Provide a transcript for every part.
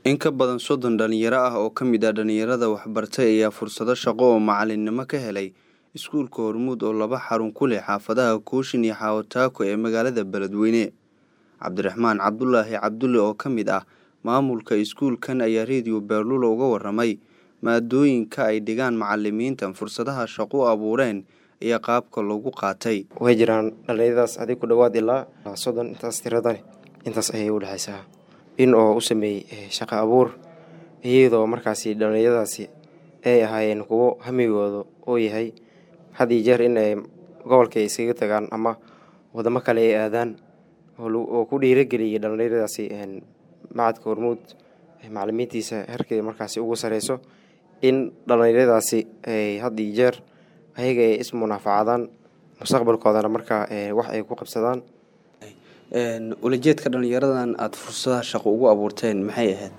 In ka badan soddon dhalinyaro ah oo ka mid ah dhalinyarada waxbartay ayaa fursado shaqo oo macalinimo ka helay iskuulka Hormuud oo laba xarun ku leh xaafadaha Kooshin iyo Xawo-Taako ee magaalada Beledweyne. Cabdiraxmaan Cabdulaahi Cabdulle oo ka mid ah maamulka iskuulkan ayaa Radio Beerlulo uga warramay maadooyinka ay dhigaan macalimiintan fursadaha shaqo u abuureen iyo qaabka loogu qaatay. way jiraan dhalinyaradaas adig ku dhowaad ilaa soddon intaas tirada leh intaas ayay u dhexaysaa in oo u sameeyey eh, shaqo abuur iyadoo markaasi dhalinyaradaasi ay ahaayeen kuwo hamigooda oo yahay had iyo jeer in ay gobolka ay iskaga tagaan ama wadamo kale ay aadaan oo lagu- oo ku dhiirageliyay dhalinyaradaasi een, macadka hormuud eh, macalimiintiisa herkeeda markaasi ugu sareyso in dhalinyaradaasi ay had iyo jeer ayaga ay ismunaafacadaan mustaqbalkoodana markaa eh, wax ay ku qabsadaan ulajeedka dhalinyaradan aada fursadaha shaqo ugu abuurteen maxay ahayd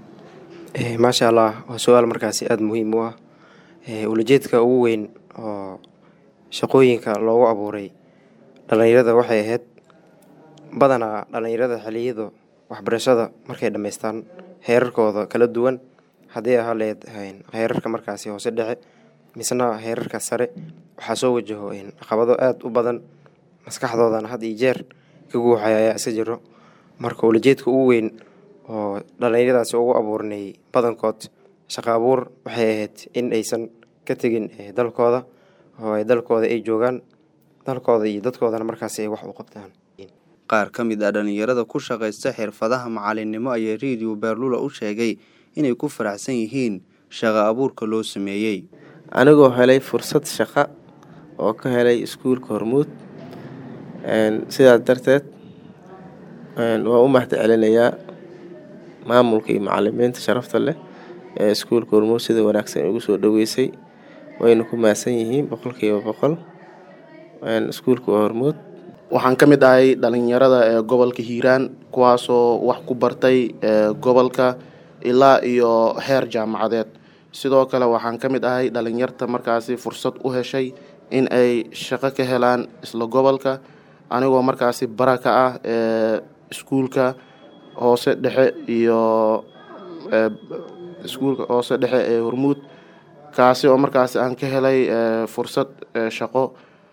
Eh, maasha allah waa su-aal markaasi aada muhiim u ah Eh, ulajeedka ugu weyn oo shaqooyinka loogu abuuray dhalinyarada waxay ahayd badanaa dhalinyarada xiliyada waxbarashada markay dhammaystaan heerarkooda kala duwan haddii ahaa leed een, heerarka markaasi hoose dhexe misna heerarka sare waxaa soo wajaho een, caqabado aada u badan maskaxdoodana had iyo jeer ka guuxaya ayaa iska jiro marka ulajeedka ugu weyn oo dhalinyaradaasi ugu abuurnay badankood shaqo abuur waxay ahayd in aysan ka tegin eh, dalkooda oo ay dalkooda ay joogaan dalkooda iyo dadkoodana markaasi ay wax u qabtaan qaar ka mid ah dhalinyarada ku shaqaysta xirfadaha macalinimo ayaa Radio Beerlulo u sheegay inay ku faraxsan yihiin shaqo abuurka loo sameeyey. anigoo helay fursad shaqo oo ka helay iskuulka hormuud Een, sidaas darteed een, waan u mahad celinayaa maamulka iyo macalimiinta sharafta leh ee iskuulka hormuud sida wanaagsan igu soo dhaweysay wayna ku mahadsan yihiin boqolkiiba boqol Een, iskuulka waa hormuud waxaan ka mid ahay dhalinyarada ee gobolka hiiraan kuwaasoo wax ku bartay ee gobolka ilaa iyo heer jaamacadeed sidoo kale waxaan ka mid ahay dhalinyarta markaasi fursad u heshay in ay shaqo ka helaan isla gobolka anigoo markaasi bara ka ah ee iskuulka hoose dhexe iyo ee, iskuulka hoose dhexe ee hormuud kaasi oo markaasi aan ka helay ee, fursad ee, shaqo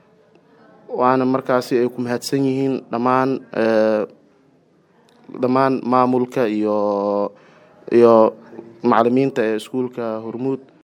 waana markaasi ay ku mahadsan yihiin dhammaan ee, dhammaan maamulka iyo iyo macalimiinta ee iskuulka hormuud